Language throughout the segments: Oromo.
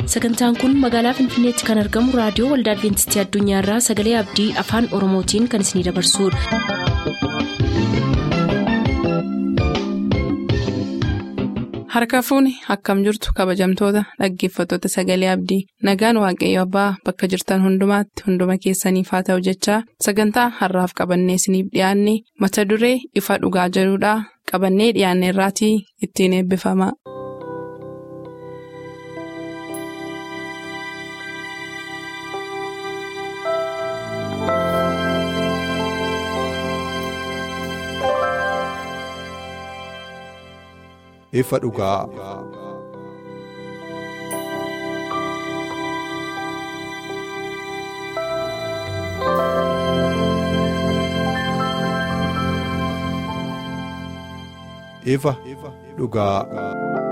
sagantaan kun magaalaa finfinneetti kan argamu raadiyoo waldaa adventistii addunyaarraa sagalee abdii afaan oromootiin kan isinidabarsudha. harka fuuni akkam jirtu kabajamtoota dhaggeeffattoota sagalee abdii nagaan waaqayyo abbaa bakka jirtan hundumaatti hunduma keessaniif haa ta'u jechaa sagantaa harraaf qabannee isiniif dhiyaanne mata duree ifa dhugaa jedhudhaa qabannee dhiyaanne irraatii ittiin eebbifama. ifa dhugaa. ifa dhugaa.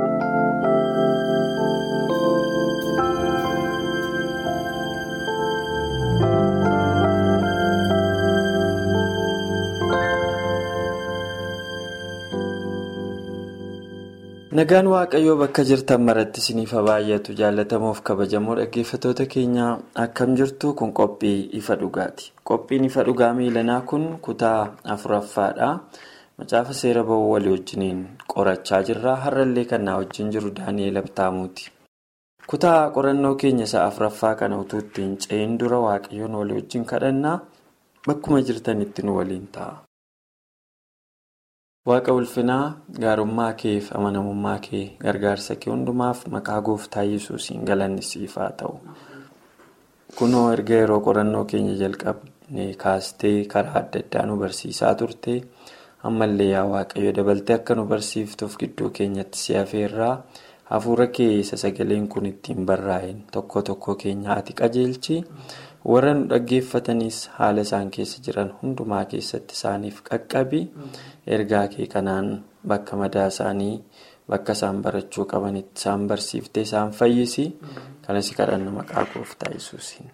Nagaan Waaqayyoo bakka jirtan maratti isiniif baay'atu jaalatamuuf kabajamoo dhaggeeffattoota keenya akkam jirtu kun qophii ifa dhugaati. Qophiin ifa dhugaa miilanaa kun kutaa afuraffaadha. Macaafa seera ba'uu walii wajjiniin qorachaa jirra. Har'allee kan na wajjin jiru Daani'eel Abtaamuuti. Kutaa qorannoo keenya isa afuraffaa kana utuu ittiin ce'in dura Waaqayyoon walii wajjin kadhannaa bakkuma jirtanitti nu waliin ta'a. Waaqa ulfinaa gaarummaa kee fi amanamummaa kee gargaarsa kee hundumaaf maqaa gooftaa yesuusiin galanni siif haa ta'u. Kunoo erga yeroo qorannoo keenya jalqabne kaastee karaa adda addaa nu barsiisaa turte ammallee yaa waaqayyo dabaltee akka nu barsiiftuuf gidduu keenyatti si hafeerraa hafuura kee isa sagaleen kun ittiin barraa'een tokko tokko keenya ati qajeelchi. warra nu dhaggeeffatanis haala isaan keessa jiran hundumaa keessatti isaaniif qaqqabi ergaa kee kanaan bakka madaa isaanii bakka isaan barachuu qabanitti isaan barsiiftee isaan fayyisi kanas kadhanna maqaa gooftaa yesuusiin.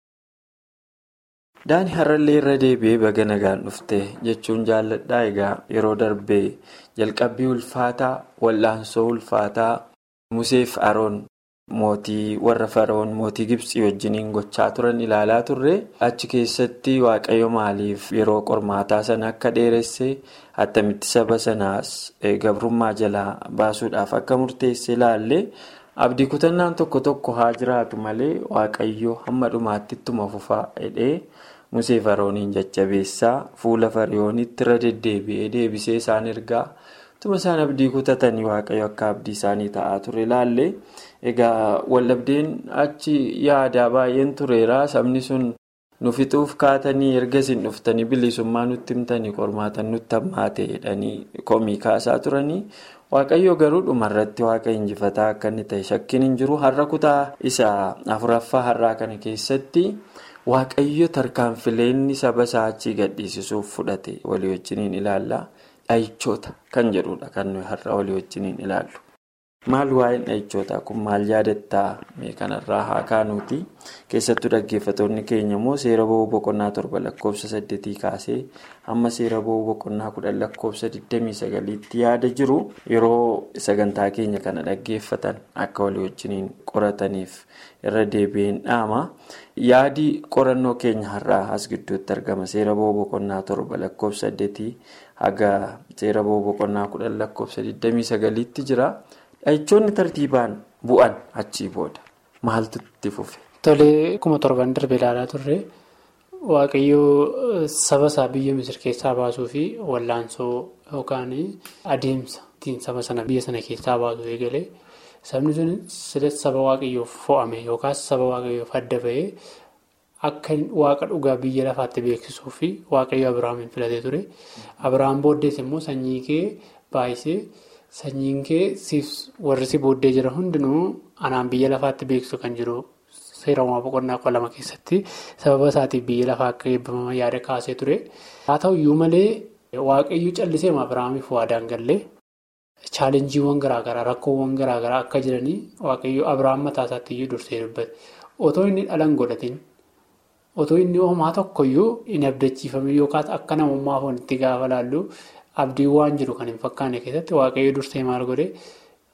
daani har'allee irra deebi'ee baga nagaan dhufte jechuun jaalladhaa egaa yeroo darbee jalqabbii ulfaataa wal'aansoo ulfaataa museef aroon. Mootii warra Faroon mootii Gibsii wajjiniin gochaa turan ilaalaa turre achi keessatti waaqayyo maaliif yeroo qormaataa sana akka dheeresse attamitti saba sanaas gabrummaa jalaa baasuudhaaf akka murteesse ilaalle abdii kutannaan tokko tokko haa jiraatu malee waaqayyo hamma dhumaatti ittuma fufaa jedhee Musee Farooniin jajjabeessaa fuula Fariyoonitti irra deddeebi'ee deebisee isaan ergaa. Tuma isaan abdii kutatanii waaqayyo akka abdii isaanii ta'aa ture ilaalle egaa waldhabdeen achi yaadaa baay'een tureera sabni sun nu fixuuf kaatanii erga isin dhuftanii bilisummaa nutti himtanii qormaatan nutti hammaate jedhanii komii kaasaa turanii waaqayyo garuu dhumarratti waaqa injifataa akka inni ta'e shakkiin hin jiru har'a kutaa isa afuraffaa har'aa kana keessatti waaqayyo tarkaanfileenni saba isaa achii gadhiisisuuf fudhate walii wajjiniin ilaalla. Dhahichoota kan jedhudha kan nuyi har'a walii wajjiniin ilaallu. Maal waa'een dhahichoota kun maal yaadattaa kanarraa haa kaanuuti. Keessattuu dhaggeeffattoonni keenya immoo seera ba'uu boqonnaa torba lakkoofsa saddeetii kaasee hamma seera ba'uu boqonnaa kudhan lakkoofsa 29tti yaada jiru yeroo sagantaa keenya kana dhaggeeffatan akka walii wajjiniin qorataniif irra deebi'een dhaama. Yaadi qorannoo keenya har'aa as gidduutti argama. Seera ba'uu boqonnaa torba lakkoofsa saddeetii haga seera ba'uu boqonnaa kudhan lakkoofsa 29tti jira. Dhahichoonni tartiibaan bu'an achii booda maaltu itti fufe? Tolee, kuma torban darbe ilaalaa turre waaqayyoo saba isaa biyya Misir keessaa baasuu fi wallaansoo yookaan adeemsa ittiin saba sana biyya sana keessaa baasuu eegalee sabni sun saba waaqayyoof fo'ame yookaas saba waaqayyoof adda bahee akka waaqa dhugaa biyya lafaatti beeksisuu fi waaqayyo Abiraamiin filatee ture. Abiraam booddees immoo sanyii kee baay'isee. Sanyiin kee warri si booddee jiran hundinuu anaan biyya lafaatti beeksisu kan jiru seera uumaa boqonnaa kudha lama keessatti sababa isaatiif biyya lafaa akka eebbifaman yaada kaasee ture. Haa ta'u iyyuu malee waaqayyo callisee Abiraamiif waadaan gallee chaalenjiiwwan garaagaraa rakkoowwan garaagaraa akka jiranii waaqayyo Abiraam mataa isaatti iyyuu dursee dubbate. Otoo inni dhalan godhatin otoo inni homaa tokkoyyuu hin abdachiifame yookaas akka namummaa foonitti gaafa laallu. Abdiin waan jiru kan hin fakkaanne keessatti waaqayyo dursee maal godhe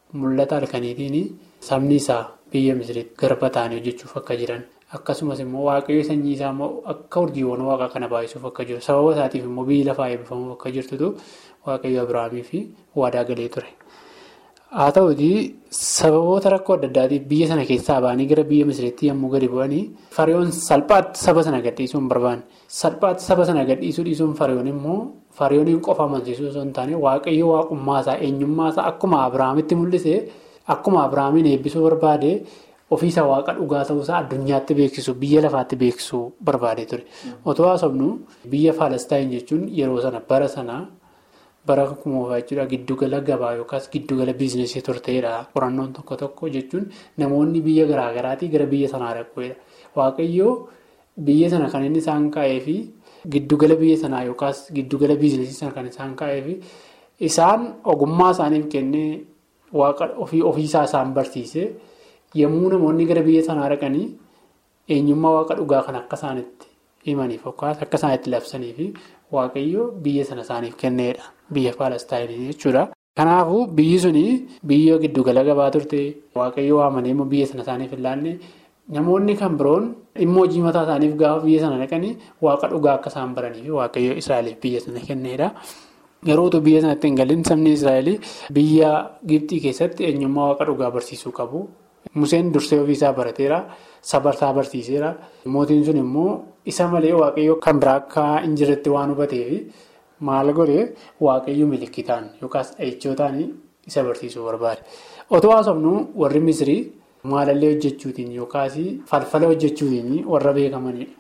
mul'ata halkaniitiin sabni isaa biyya misiriitti garba ta'anii hojjechuuf akka jiran akkasumas immoo waaqayyo sanyii isaa immoo akka urjiiwwan waaqa kana baay'isuuf akka jiru sababa isaatiif immoo biyyi lafaa eebbifamuuf akka jirtutu waaqayyo Abiraamii fi waadaa galee ture. Haa ta'uutii sababoota rakkoo adda addaatiif biyya sana keessaa ba'anii gara biyya misiriitti yommuu gadi bu'anii fariyoon salphaatti saba sana gadhiisuu hin barbaanne salphaatti saba sana gadhiisuu dhiisuun fariyoon immoo fariyooniin qofa amansiisuu osoo hin taane waaqayyo waaqummaasaa eenyummaasaa akkuma Abiraamitti mul'ise akkuma Abiraamiin eebbisuu barbaade ofiisa waaqa dhugaa ta'uusaa addunyaatti beeksisu biyya lafaatti beeksisuu barbaade ture otoo haasofnu biyya Faalestaayin jechuun yeroo sana bara sanaa. bara kumoofaa jechuudha giddugala gabaa yookaas giddugala biizinesii turteedha qorannoon tokko tokko jechuun namoonni biyya garaagaraatii gara biyya sanaa dhaquudha waaqayyoo biyya sana kan inni isaan kaa'ee fi giddugala biyya sanaa yookaas giddugala biizinesii sana kan isaan kaa'ee fi isaan ogummaa isaaniif kennee waaqa ofii ofiisaa isaan barsiise yommuu namoonni gara biyya sanaa dhaqanii eenyummaa waaqa dhugaa kan akka isaanitti himaniif yookaas akka isaanitti labsaniif waaqayyoo biyya sana isaaniif kenneedha. Biyya Faalestaayinii jechuudha. Kanaafuu biyyi suni biyya giddugala gabaa turte waaqayyo waamanii immoo biyya sana isaaniif hin laanne namoonni kan biroon dhimma hojii mataa isaaniif gaafa biyya sana dhaqanii waaqa dhugaa akka isaan baranii fi waaqayyo Israa'eliif biyya sana kenneedha. Yeroo utuu biyya sanatti hin galin sabni Israa'el biyya Gibxii keessatti eenyummaa waaqa dhugaa barsiisuu qabu. Museen dursee ofiisaa barateera. Sabarsaa barsiiseera. Mootiin sun immoo isa malee waaqayyo kan biraa akka hin jirretti waan hubateefi. Maal godhee waaqayyo milikitaan yookaas dhahichootaan isa barsiisuu barbaade. Otoo haasofnu warri Misirii maalallee hojjechuutiin yookaas falfala hojjechuutiin warra beekamanidha.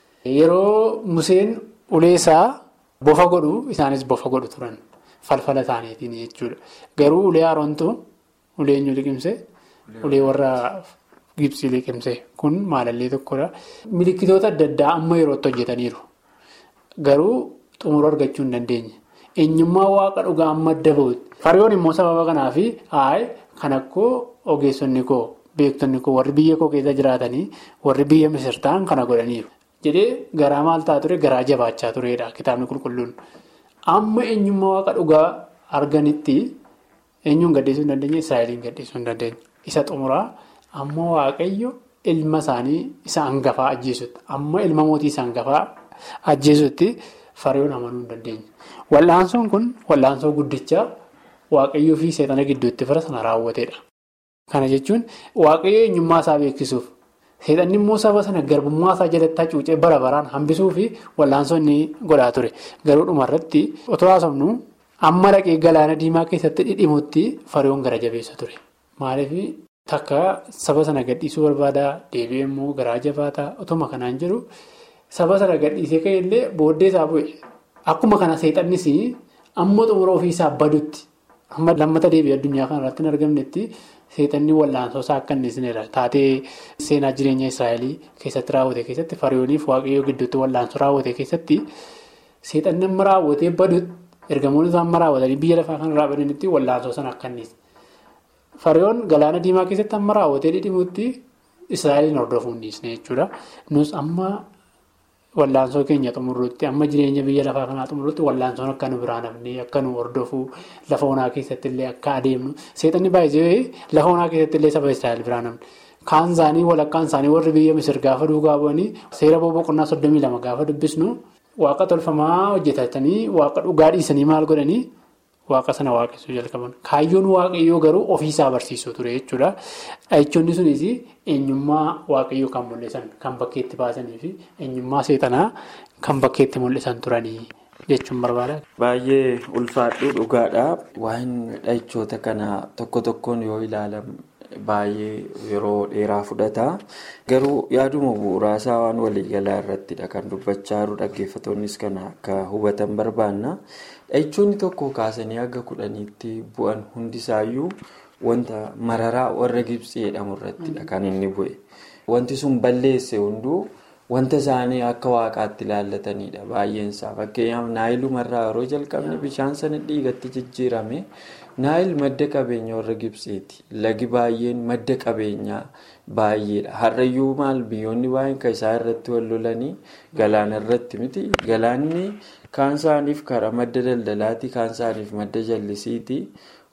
Yeroo Museen uleesaa bofa godhu isaanis bofa godhu turan falfala isaaniitiin jechuudha. Garuu ulee Aroontu ulee eenyu liqimse ulee warra Gibsii liqimse kun maalallee tokkodha. Milikitoota adda addaa amma yerootti hojjetaniiru. Garuu. Xumura argachuu hin dandeenye. Eenyummaa waaqa dhugaa amma adda bahutti. Fariyoon immoo sababa kanaaf hayi kan akkoo ogeessonni koo beektonni koo warri biyya koo keessa jiraatanii warri biyya misir ta'an kana godhaniiru. Jedhee garaa maal ta'a ture garaa jabaachaa turedha kitaabni qulqulluun. Amma eenyummaa waaqa dhugaa arganitti eenyuun gadhiisuu hin dandeenye Israa'eliin gadhiisuu hin dandeenye. Isa xumuraa amma waaqayyo ilma isaanii isa hangafaa ajjeesutti amma ilma mootii isa hangafaa ajjeesutti. Fariyoon amanuu hin dandeenye. Wal'aansoon kun wal'aansoo guddichaa waaqayyoo fi seexana gidduutti fira sana raawwatedha. Kana jechuun waaqayyo eenyummaa isaa beeksisuuf seexanni immoo saba sana garbummaa isaa jalatti hacuucee bara baraan hambisuu fi wal'aansoo inni godhaa ture. Garuu dhumarratti otoo haasofnu amma dhaqee galaana diimaa keessatti dhidhimutti fariyoon gara jabeessa ture. Maaliif takka saba sana gadhiisuu barbaadaa deebi'ee immoo garaa jabaataa otuma kanaan jiru. Saba sana gadhiisee ka'e illee booddee isaa bu'e. Akkuma kana seexannis amma xumura ofiisaa badutti amma lammata deebi'ee addunyaa kana irratti hin argamnetti seexanni wal'aansoo isaa akka inni isinirra taatee seenaa jireenya Israa'elii keessatti raawwate keessatti fariyooniif waaqayyoo gidduutti wal'aansoo raawwate keessatti seexanni amma raawwatee badutti ergamoonni isaa amma raawwatanii biyya lafaa kanarraa badanitti wal'aansoo sana akka inni fariyoon galaana diimaa keessatti amma raawwatee dhidhimutti Israa'eliin hordofuu hin dhiisne jechuudha. Nus amma. Wallaansoo keenya xumuruutti amma jireenya biyya lafaa kanaa xumuruutti wallaansoon akka nu biraan hafnee akka nu hordofuu lafa onaa keessatti illee akka adeemnu seexanni baay'isee lafa onaa keessatti illee saba Israa'el biraan hafne. Kaan isaanii walakkaan isaanii warri biyya Misir gaafa duukaa bu'anii seera boqonnaa soddomii lama gaafa dubbisnu waaqa tolfamaa hojjetatanii waaqa dhugaa dhiisanii maal godhanii waaqa sana waaqessuu jalqaban. Kaayyoon waaqayyoo garuu ofiisaa barsiisuu ture jechuudha. Dhahichoonni sunis eenyummaa waaqayyoo kan mul'isan kan bakkeetti baasanii fi eenyummaa seexanaa kan bakkeetti mul'isan turanii jechuun barbaada. Baay'ee ulfaadhuu dhugaadha. Waan dhahichoota kana tokko tokkoon yoo ilaalamu baay'ee yeroo dheeraa fudhata. Garuu yaaduma bu'uuraasaa waan waliigalaa irrattidha kan dubbachaa jiru dhaggeeffattoonnis kana akka hubatan barbaanna. Dhahichoonni tokko kaasanii akka kudhaniitti bu'an hundisaayyuu wanta mararaa warra Gibsii jedhamu irrattidha kan inni bu'e. Wanti sun balleesse hunduu wanta isaanii akka waaqaatti ilaallatanidha baay'eensaa. Fakkeenyaaf naayilumarraa yeroo jalqabne bishaan sana dhiigatti jijjiirame naayil madda qabeenya warra Gibsiiti. Lagi baay'een madda qabeenyaa baay'eedha. Har'ayyuu maal biyyoonni baay'een kan isaan irratti wal lolanii galaana irratti miti. Galaanni kaan isaaniif karaa madda daldalaati kaan isaaniif madda jallisiiti.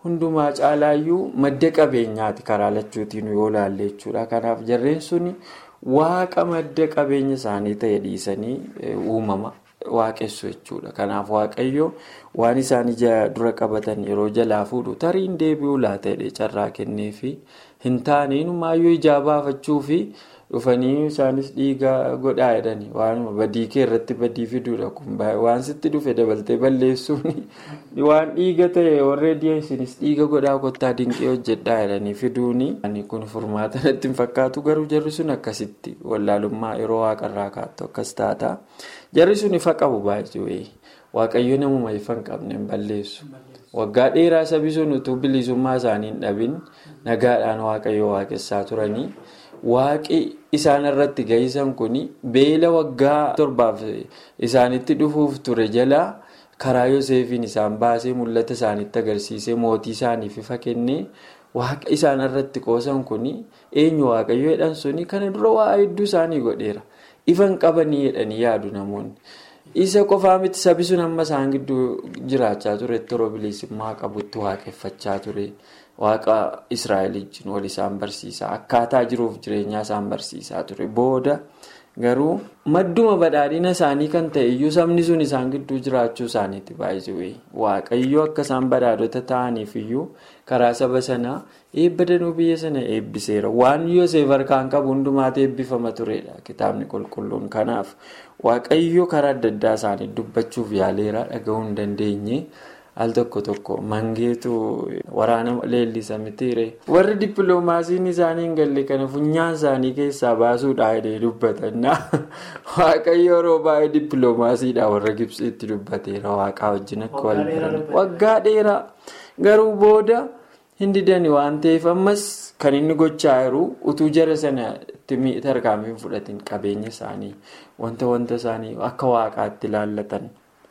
hundumaa caalaayyuu madda qabeenyaati karaa lachuutiin yoo ilaalle jechuudha. Kanaaf jarreen sun waaqa madda qabeenya isaanii ta'e dhiisanii uumama waaqessu jechuudha. Kanaaf waaqayyo waan isaan ija dura qabatan yeroo jalaa fuudhu tariin deebi'uu laata carraa kenneefi hin taane inumaayyuu ijaa baafachuu fi dhufanii isaanis dhiiga godhaa jedhani waanuma badii kee irratti badii fiduudha kun waan sitti dhufe dabaltee balleessuun waan dhiiga ta'e warreen isinis dhiiga godhaa kottaa dinqee hojjedhaa jedhanii fiduuni. kun furmaata natti hin fakkaatu garuu jarri sun akkasitti wallaalummaa yeroo waaqarraa kaattu akkas taata jarri sun ifa qabu baay'ee waaqayyo namuma ifa hin qabne hin balleessu. waggaa dheeraa sabi sun utuu bilisummaa isaanii hin dhabin nagaadhaan waaqayyo waaqessaa turanii waaqi isaan irratti gahisan kun beela waggaa torbaaf isaanitti dhufuuf ture jalaa karaa yoseefiin isaan baasee mul'ata isaanitti agarsiisee mootii isaaniif ifa kennee waaqa isaan irratti qoosan kun eenyu waaqayyo jedhan suni kana dura waa hedduu isaanii godheera ifa hin qabanii jedhanii yaadu namoonni. isa qofaa miti sabi sun amma isaan gidduu jiraachaa ture yeroo bilisummaa qabutti waaqeffachaa ture waaqa israa'el wajjin wal isaan barsiisaa akkaataa jiruuf jireenyaa isaan barsiisaa ture booda garuu madduma badhaadhina isaanii kan ta'e iyyuu sabni sun isaan gidduu jiraachuu isaaniiti baay'ee waaqayyo akka isaan badhaadhota ta'aniif iyyuu karaa saba sanaa eebba danuu biyya sana eebbiseera waan yoseef harkaan qabu hundumaatti eebbifama turedha kitaabni qulqulluun kanaaf waaqayyo karaa adda addaa isaanii dubbachuuf yaaleera dhaga'uu hin dandeenye al tokko tokko mangeetu waraana leellisa mitiire warri dippiloomaasiin isaanii hin galle kana funyaan isaanii keessaa baasuudha jedhee dubbatannaa waaqayyo yeroo baay'ee dippiloomaasiidha warra gibsiitti dubbateera waaqaa wajjin akka wal baran waggaa dheeraa garuu booda hin didani waan ta'eef ammas kan inni gochaa jiru utuu jara sana tarkaanfiin fudhatiin qabeenya isaanii wanta wanta isaanii akka waaqaatti ilaallatan.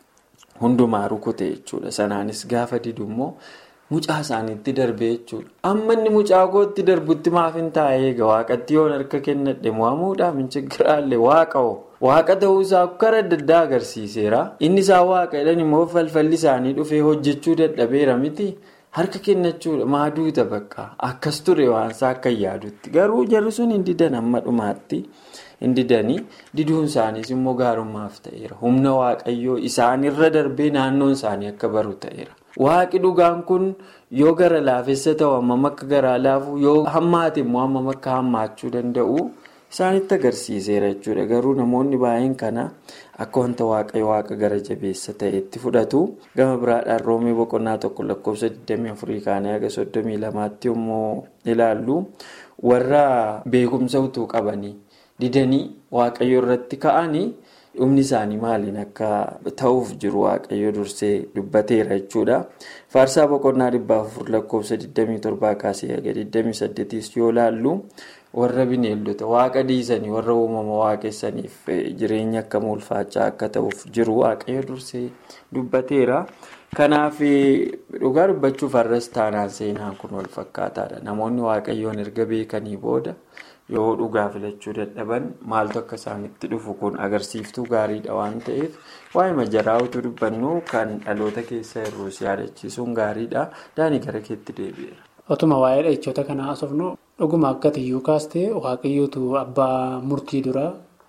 hundumaa rukute jechuudha sanaanis gaafa didu immoo mucaa isaaniitti darbe jechuudha amma inni mucaa kootti darbutti maaf hin taa'e eega waaqatti yoon harka kennadhe mo'amuudhaaf hin chiggiraallee waaqa'oo waaqa ta'uusaa karaa adda addaa agarsiiseera inni isaa waaqa jedhan immoo falfalli isaanii dhufee hojjechuu dadhabeera miti harka kennachuudha maaduuta bakka akkas ture waansaa akka yaadutti garuu jarri sun hin didan amma dhumaatti. hin didanii diduun isaaniis immoo gaarummaaf ta'eera humna waaqayyoo isaanirra darbee naannoon isaanii akka baru ta'eera waaqi dhugaan kun yoo gara laafessa ta'u hammam akka garaa laafu yoo hammaate immoo hammam akka hammaachuu danda'u isaanitti agarsiiseera jechuudha garuu namoonni baay'een kana akka wanta waaqayyo waaqa gara jabeessa ta'etti fudhatu gama biraadhaan roomee boqonnaa tokko lakkoofsa 24 kaanii haga 32tti yommuu ilaallu warra beekumsa utuu qabanii. didanii waaqayyo irratti ka'anii dhumni isaanii maaliin akka ta'uuf jiru waaqayyo dursee dubbateera jechuudha faarsaa boqonnaa dhibbaaf afur lakkoofsa 27 kaasee haga 28 yoo ilaallu warra bineeldota waaqa dhiisanii warra uumama waaqessaniif jireenya akka ulfaachaa akka ta'uuf jiru waaqayyo dursee dubbateera kanaaf dhugaa dubbachuuf har'as taanaan seenaan kun wal fakkaataadha namoonni waaqayyoon erga beekanii booda. yoo dhugaa filachuu dadhaban maaltu akka isaanitti dhufu kun agarsiiftuu gaariidha waan ta'eef waa'ee majaraa utuu dubbannu kan dhaloota keessa irruus yaadachiisuun gaariidha daanii gara keetti deebi'eera. Otuma waa'ee dha'ichoota kanaa haasofnu dhuguma akka tiyyuu kaastee waaqayyootu abbaa murtii dura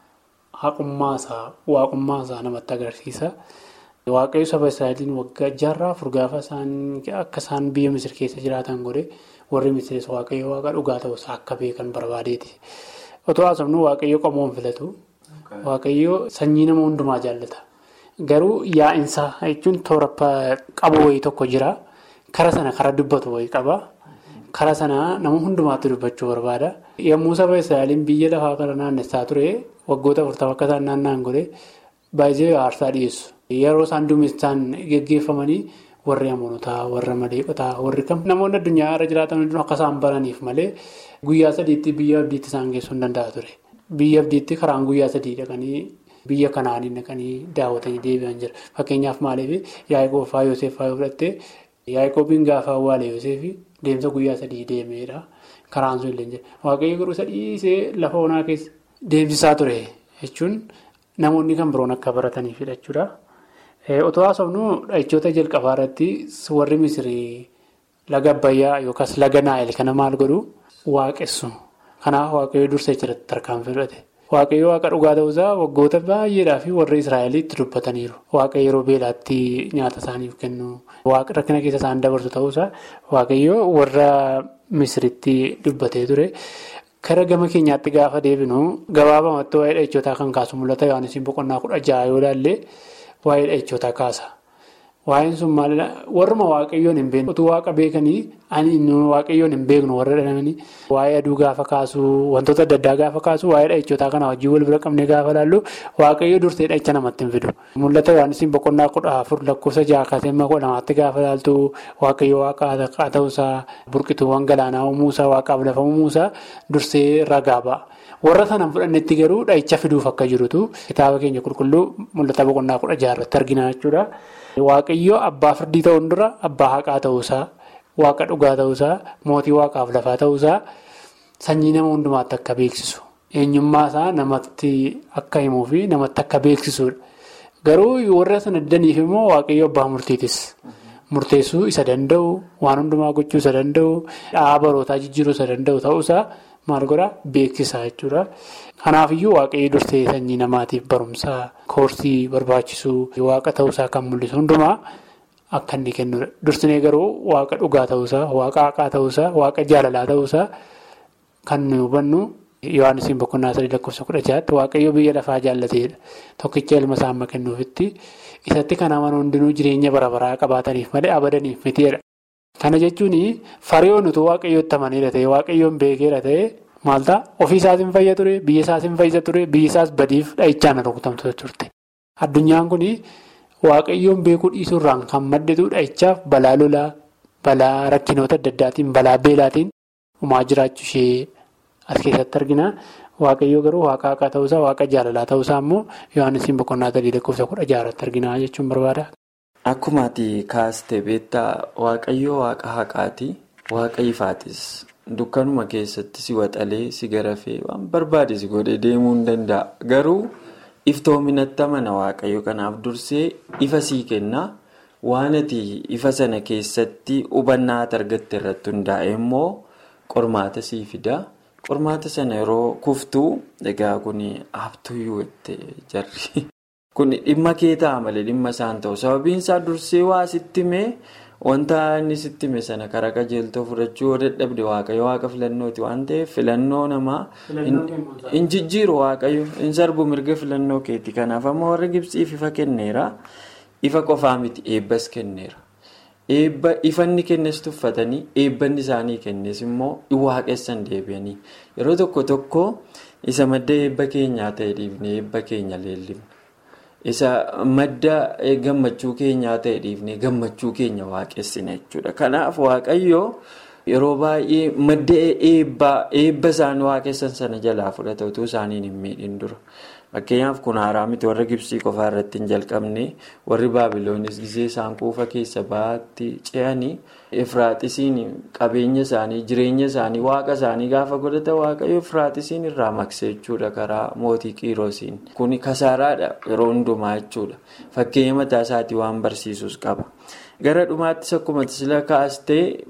haqummaasaa waaqummaasaa namatti agarsiisa. Waaqayyo saba Israa'eliin waggaa jaarraa afur gaafa akka isaan biyya Misir keessa jiraatan godhe. warri misirees waaqayyo waaqa dhugaa ta'us akka beekan barbaadeeti. Otoo haasofnu waaqayyo qomoon filatu. Waaqayyo sanyii nama hundumaa jaallata. Garuu yaa'insaa jechuun toora qabu wayii tokko jira. Kara sana kara dubbatu wayii qaba. Kara sana nama hundumaatti dubbachuu barbaada. Yommuu saba Israa'eliin biyya lafaa kana naannessaa ture waggoota afurtama akka isaan naanna'an godhe baay'ee aarsaa dhiyeessu. Yeroo isaan duumessaan geggeeffamanii. warri amanotaa warra maleeqotaa warri kam namoonni addunyaa irra jiraatan hundinuu akka isaan baraniif malee guyyaa sadiitti biyya abdiitti isaan geessuu hin danda'a ture biyya abdiitti karaan guyyaa sadii dhaqanii biyya kanaanii dhaqanii daawwatanii deebi'an jira fakkeenyaaf maaliif yaa'ikoo faa yoseef faa yoo fudhatte yaa'ikoobiin gaafa awwaale yoseef deemsa guyyaa sadii deemeedha karaan sun illee jira waaqayyo garuu sadhiisee lafa onaa keessa deemsisaa ture jechuun namoonni kan biroon akka barataniifidha jechuudha. Otoo haasofnu dha'ichoota jalqabaa irratti warri misirii laga Abbayyaa yookaas laga Naayil kana maal godhu waaqessu. Kanaaf waaqayyoo dursee jiratti tarkaanfii fudhate. Waaqayyo waaqa dhugaa ta'uusaa waggoota baay'eedhaaf warra Israa'el itti dubbataniiru. Waaqayyo yeroo beelaatti nyaata isaaniif kennu. Waaqa rakkina keessa isaan dabarsu ta'uusaa waaqayyo warra Misiritti dubbatee ture. Kara gama keenyaatti gaafa deebinu gabaabamatti waa'ee dhahicootaa kan kaasu mul'ata Yohaannis boqonnaa kudha jaha yoo ilaalle waa'ee dhahicootaa kaasa. Waa'een sun maalidhaa warruma waaqayyoon hin beeknu utuu waaqa beekanii ani waaqayyoon hin beeknu warra dhalanii waa'ee aduu gaafa kaasu wantoota adda addaa gaafa kaasu waa'ee dhahicootaa kana wajjin wal bira qabnee gaafa laallu waaqayyo dursee dhahicha namatti hin fidu. Mul'ata Yohaannis boqonnaa kudha afur lakkoofsa jaha kaasee kudha lamaatti gaafa laaltu waaqayyo waaqa ta'uusaa burqituuwwan galaanaa uumuusaa waaqaaf lafa uumuusaa dursee ragaa ba'a. Warra sanaan fudhannetti garuu dhahicha fiduuf akka jirutu kitaaba keenya qulqulluu mul'ata boqonnaa kudha jaha irratti argina jechuudha. Waaqayyoo abbaa firdii ta'uun dura abbaa haqaa ta'uusaa waaqa dhugaa ta'uusaa mootii waaqaaf lafaa ta'uusaa sanyii nama hundumaatti akka beeksisu eenyummaa isaa namatti akka himuu fi namatti akka beeksisudha. Garuu warra sana daniif immoo waaqayyo abbaa murtiitis. Murteessuu isa danda'u waan hundumaa gochuu isa danda'u dhahaa barootaa jijjiiruu isa danda'u ta'uusaa maal godhaa beeksisaa jechuudha. Kanaafiyyuu waaqayyo dursee sanyii namaatiif barumsaa koorsii barbaachisuu waaqa ta'uusaa kan mul'isu hundumaa akka inni kennudha. Dursinee garuu waaqa dhugaa ta'uusaa, waaqa haqaa ta'uusaa, waaqa jaalalaa ta'uusaa kan nuyi hubannu Yohaannisiin boqonnaa sadii lakkoofsa kudha jahaatti waaqayyo biyya lafaa jaallateedha. Tokkicha ilma isaa amma kennuufitti isatti kan amanu hundinuu jireenya bara baraa qabaataniif malee abadaniif mitiidha. Kana jechuun fariyoon utuu waaqayyootti amaneera ta'e waaqayyoon beekeera ta'e maal ta'a ofii isaatiin fayya ture biyya isaatiin fayyisa ture biyya isaas badiif dhahichaan rukutamtu turte. Addunyaan kun waaqayyoon beekuu dhiisuurraan kan madditu dhahichaaf balaa lolaa balaa rakkinoota adda addaatiin balaa beelaatiin uumaa jiraachuu ishee as keessatti argina. Waaqayyoo garuu waaqa haqaa ta'uusaa waaqa jaalalaa ta'uusaa immoo Yohaannisiin boqonnaa sadii lakkoofsa kudha jahaatti argina jechuun barbaada. Akkuma ati kaaste beektaa waaqayyoo waaqa haqaati waaqa ifaatis dukkanuma keessatti si waxalee si garafee waan barbaade si godhee deemuu hin danda'a garuu iftoominatti amana waaqayyo kanaaf dursee ifa sii kenna waan ati ifa sana keessatti hubannaa argatte irratti hundaa'e immoo qormaata sii fida. Qormaata sana yeroo kuftuu egaa kun abtuyyuu itti jarri. Kun dhimma kee ta'a malee dhimma isaan ta'u. Sababiin isaa dursee waa sitti himee wanta inni sitti hime sana karaa qajeeltoo fudhachuu yoo dadhabde waaqayyo waaqa filannooti waan ta'eef filannoo namaa hin jijjiiru waaqayyo hin sarbu mirga filannoo keeti. Kanaaf amma warra Gibsiif ifa kenneera. Ifa qofaa miti eebbas kenneera. Ifanni kennes tuffatanii eebbanni isaanii kennes immoo waaqessan deebi'anii yeroo tokko tokko isa madda eebba keenyaa ta'e dhiifnee eebba keenya leellifna. Isa madda gammachuu keenyaa ta'e dhiifnee gammachuu keenya waaqessina jechuudha. Kanaaf waaqayyoo yeroo baay'ee madda eebba isaan waaqessan sana jalaa fudhata utuu isaaniin hin miidhin dura. Fakkeenyaaf kun haaraa miti warra Gibsii qofaa irratti hin jalqabne warri Baabiloonis gisee isaan kuufa keessa baatti ce'anii Efraaxisiin qabeenya isaanii jireenya isaanii waaqa isaanii gaafa godhata waaqayyo Efraaxisiin irraa makse jechuudha karaa mootii Qiroosiin. Kuni kasaaraadha yeroo hundumaa jechuudha. Fakkeenya mataa isaatii waan barsiisus qaba. Gara dhumaattis akkuma sila kaastee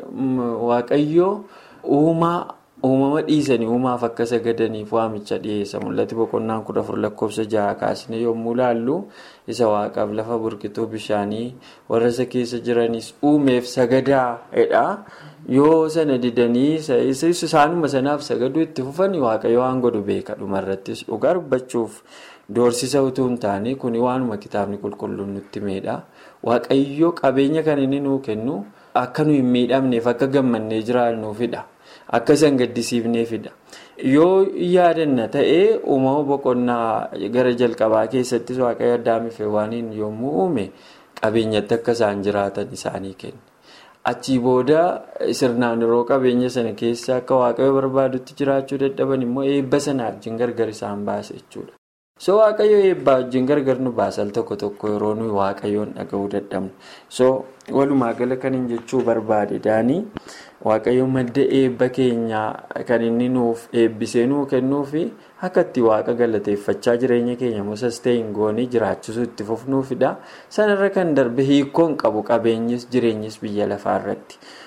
waaqayyo uumaa. uumama dhiisanii uumaaf akka sagadaniif waamicha dhiyeessa mul'ati boqonnaan kudha afur lakkoofsa jaha kaasne yommuu laallu isa waaqaaf lafa burqituu bishaanii warra isa keessa jiranis uumeef sagadaadha yoo sana didanii isaanuma sanaaf sagaduu itti fufanii waaqayyo waan godhu beeka dhumarrattis dhugaa dubbachuuf doorsisa utuu hin taane kuni waanuma kitaabni qulqulluun nutti himedha waaqayyo qabeenya kan inni nuu kennu akka nu hin miidhamneef akka gammannee jiraannuufidha. Akka isaan gaddisiifneefidha. Yoo yaadanna ta'ee uumama boqonnaa gara jalqabaa keessattis waaqayyo addaamiif waaniin yommuu uume qabeenyatti akka isaan jiraatan isaanii kenne. Achii booda sirnaan yeroo qabeenya sana keessa akka waaqayyo barbaadutti jiraachuu dadhaban immoo eebba sana wajjin gargar isaan baase jechuudha. So waaqayyo eebbaa wajjin gargar nu baasal tokko tokko yeroo nuyi waaqayyoon dhaga'uu dadhabnu. So walumaa gala kan hin jechuu barbaade daanii. Waaqayyo madda eebba keenyaa kan inni nuuf eebbisee nuu kennuufi akka itti waaqa galateeffachaa jireenya keenya mosas ta'e hin goonee jiraachisuu itti fufnuufidha. Sanarra kan darbe hiikkoon qabu qabeenyis jireenyis biyya lafaa irratti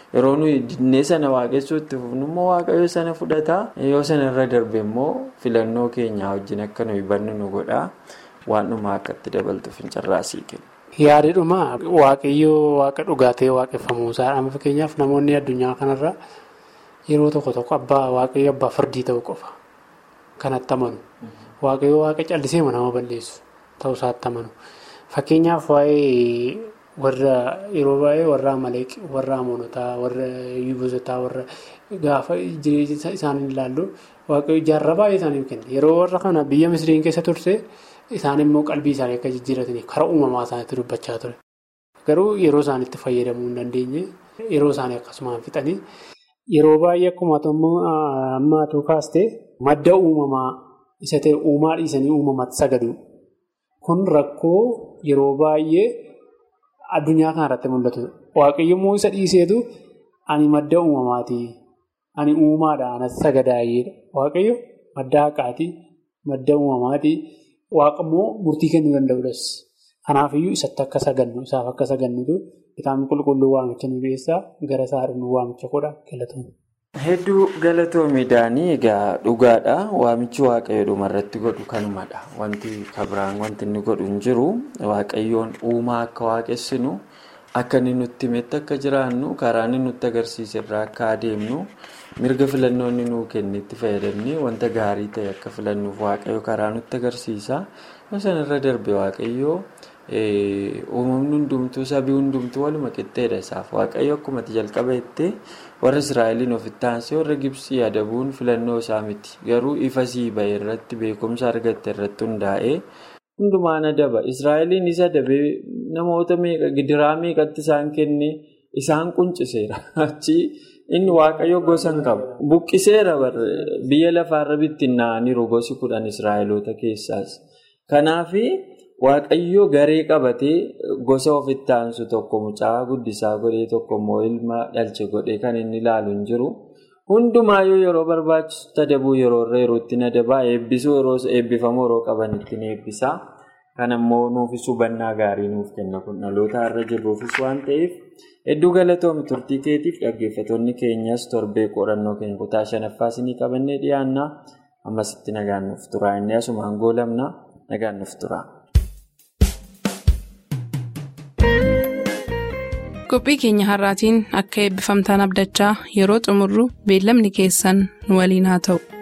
yeroo nuyi dinnee sana waaqessuu itti fufnu immoo waaqayyo sana fudhataa yoo sana irra darbe immoo filannoo keenyaa wajjin akka nuyi bannu nu godhaa waan dhumaa akka itti dabaltu fincarraasii kenna. Yaadidhuma waaqayyoo waaqa dhugaatee waaqeffamuusaa amma fakkeenyaaf namoonni addunyaa kanarra yeroo tokko tokko abbaa waaqayyo abbaa firdii ta'uu qofa kanatti amanu waaqayyoo waaqa callisee nama balleessu ta'uusaatti amanu fakkeenyaaf waa'ee warra yeroo baay'ee warra amaleeq warra amoonotaa warra yuubisotaa warra gaafa jireenya isaanii ilaallu waaqayyo jaarraa baay'ee isaaniif kenna yeroo warra kana biyya misiriin keessa turse. Isaan immoo qalbii isaanii akka jijjiirataniif karaa uumamaa isaaniitti dubbachaa ture. Garuu yeroo isaaniitti fayyadamuu hin dandeenye yeroo isaanii akkasumaan fixanii yeroo baay'ee akkuma ammaatu kaastee madda uumamaa isa ta'e uumaa dhiisanii uumamatti sagadu. Kun rakkoo yeroo baay'ee addunyaa kanarratti mul'atu. Waaqayyo immoo isa dhiiseetu ani madda uumamaati. Ani uumaadha. Anas sagadaayedha. Waaqayyo madda haqaati. Madda uumamaati. Waaqa immoo murtii kennuu danda'uudhas. Kanaafiyyuu isatti akka sagannu isaaf akka sagannutu kitaabni qulqulluu waamicha nu keessaa gara isaadhaan waamicha godha galatoomne. Hedduu galatoomiidhaanii egaa dhugaadha. Waamichi waaqayyo dhumarratti godhu kanumadha. Wanti kabiraan wanti inni godhu hin jiru. Waaqayyoon uumaa akka waaqessinu akka inni nutti himetti akka jiraannu karaa inni nutti agarsiise irraa akka adeemnu mirga filannoo inni nuu kennetti fayyadamnee wanta gaarii ta'e akka filannuuf waaqayyo karaa nutti agarsiisa. Sana irra darbe waaqayyo uumamni hundumtuu sabii hundumtuu waluma qixxeedha isaaf. Waaqayyo akkuma jalqaba jettee warra Israa'eliin ofitti aansee warra Gibsii adabuun filannoo isaa miti. Garuu ifa sii bahe irratti beekumsa argatte irratti hundaa'ee hundumaan adaba. Israa'eliin isa adabee namoota meeqa gidiraa meeqatti isaan kenne isaan qunciseera. Achi inni waaqayyo gosa hin qabu. Buqqiseera biyya lafaarra bittinnaa'aniiru gosi kudhan Israa'eloota keessaas. Kanaafi waaqayyo garee qabatee gosa ofitti aansu tokko mucaa guddisaa godhee tokko immoo ilma dhalche godhee kan inni ilaalu hin jiru. Hundumaayyuu yeroo barbaachisu adabuu yeroo irra yerootti adabaa eebbisuu yeroo eebbifamu yeroo qabanitti ni eebbisaa. Kan ammoo nuufis hubannaa gaarii nuuf kenna kun dhaloota irra jirruufis waan ta'eef hedduu galatoomi turtii keetiif dhaggeeffattoonni keenyas torbee qorannoo keenya kutaa shanaffaa isinii qabannee dhiyaannaa ammasitti nagaan nuuf tura inni asumaan goolamna nagaan nuuf tura. qophii keenya har'aatiin akka eebbifamtaan abdachaa yeroo xumurru beellamni keessan nu waliin haa ta'u.